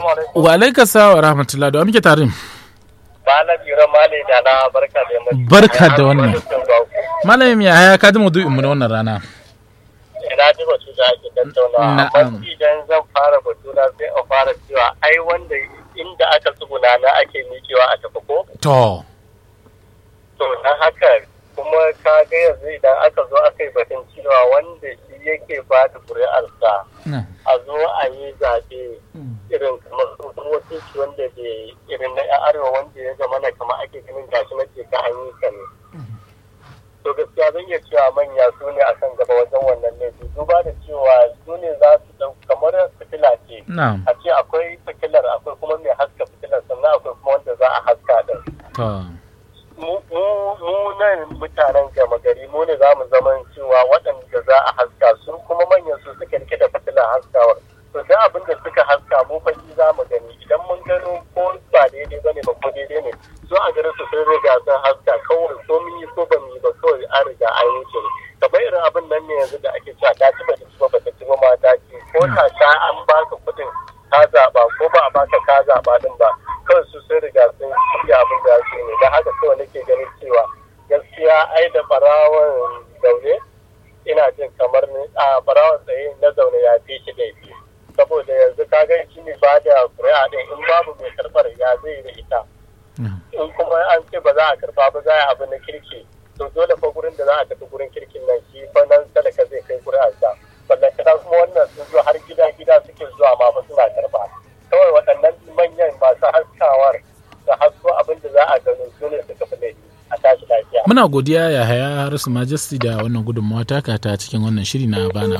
Assalamu alaikum. Wa alaika sawa wa rahmatullah da wa muke tare. Malam Ira Male da na barka da yammaci. Barka da wannan. Malam ya haya ka ji maudu'in mu na wannan rana. Ina ji batu da ake tattaunawa. Na'am. Amma idan zan fara batu na sai in fara cewa ai wanda inda aka tsuguna na ake miƙewa a tafi ko? To. To na haka kuma ka ga yanzu idan aka zo aka yi batun cewa wanda shi yake ba da ƙuri'arsa a zo a yi zaɓe irin kamar tsohon wakilci wanda bai irin na 'yan arewa wanda ya zama na kama ake ganin gashi na ke ka an yi ka ne. To gaskiya zan iya cewa manya su ne a kan gaba wajen wannan laifi duba da cewa su ne za su ɗau kamar fitila ce. Na'am. A ce akwai fitilar akwai kuma mai haska fitilar sannan akwai kuma wanda za a haska ɗin. To. mu mu- mu nan mutanen gama gari mu ne za mu zama cewa waɗanda za a haska su kuma manyan su suka rike da fitilar haskawar to da abin da suka haska mu fa shi za mu gani idan mun gano ko ba daidai bane ba ko daidai ne su a garin su sun riga sun haska kawai ko mun yi ko ba mu yi ba kawai an riga an yi shi ne kamar irin abin nan ne yanzu da ake cewa ta ci ba ta ci ba ba ta ci ba ma ta ci ko ta sha an baka kuɗin ka zaɓa ko ba a baka ka zaɓa din ba kawai su sun riga sun shirya abin da su ne don haka kawai nake ganin cewa gaskiya ai da barawon zaune ina jin kamar ni a barawon tsaye na zaune ya fi shi laifi saboda yanzu ka ga shi ne ba da ƙuri'a din in babu mai karɓar ya zai da ita in kuma an ce ba za a karɓa ba za a yi abu na kirki to dole fa gurin da za a tafi gurin kirkin nan shi fa nan talaka zai kai ƙuri'arsa sannan kana kuma wannan sun zo har gida gida suke zuwa ma fa suna karɓa kawai waɗannan manyan masu haskawar da hasko abin da za a gano su ne suka fi laifi a tashi lafiya. Muna godiya ya haya Harisu Majesty da wannan gudunmawa taka ta cikin wannan shiri na bana